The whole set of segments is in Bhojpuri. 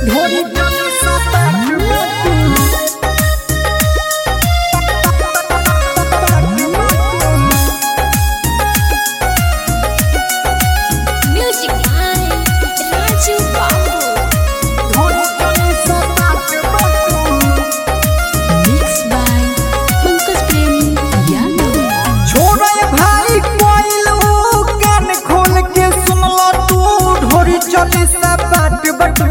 ढोरी चली सपाट बाटू Music by Raju Babu. ढोरी चली सपाट बाटू Mixed by Pankaj Premi Yadav. छोड़े भाई कोइल ऊ कान खोल के सुनला तू ढोरी चली सपाट बटू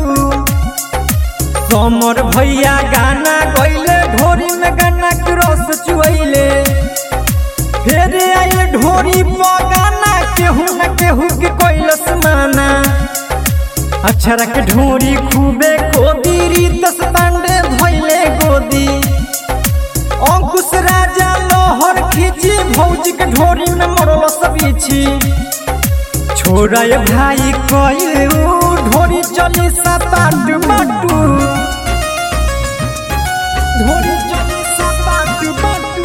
समर भैया गाना गइले ढोरी में गाना के रस चुइले फिर आइल ढोरी पर गाना केहू न केहू के कोइलस माना अक्षरा के ढोरी खूबे कोदी रीतस पांडे भइले गोदी अंकुश राजा लोहर खींची भौजी के ढोरी में मरल सबीछी छोड़ा ये भाई कोई ढोरी चली सपाट बाटू ढोरी चली सपाट बाटू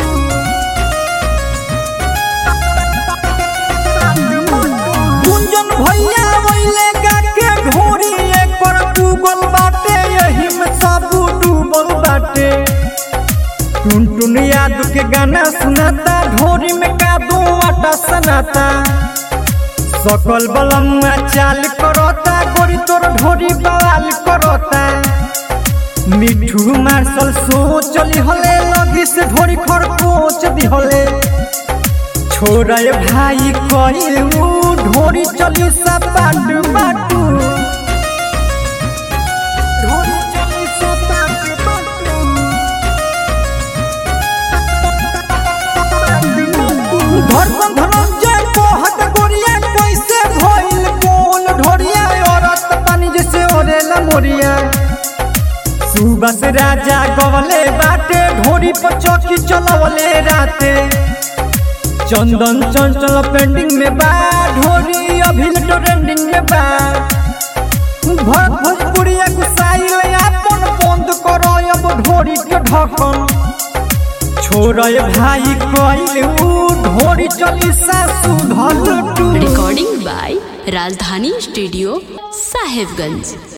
गुंजन भैया वैले गाके ढोरी एक पर डूबल बाटे यही में सब डूबल बाटे टुन टुन याद के गाना सुनाता ढोरी में कादू आटा सनाता सकल बलम्मा चाल करता गोरी तोर ढोरी बवाल करता मिठू मार्शल सो चली हले लगी से ढोरी खर कोच दी हले छोड़ा ये भाई कइल ऊ ढोरी चली सपाट बाटू ढोरी चली सपाट बाटू धर्म धनंजय कोहत गोरिया कैसे भइल कोल ढोरिया औरत पानी जैसे ओरेला मोरिया सुबस राजा गवले बाटे ढोरी पर चौकी चलवले राते चंदन चंचल पेंडिंग में बा ढोरी अभी ट्रेंडिंग में बा भर भोजपुरिया गुसाइल अपन बंद करो अब ढोरी के ढकन छोड़ भाई कइल ऊ ढोरी चली सासु धल टू Recording by Rajdhani Studio, Sahibganj.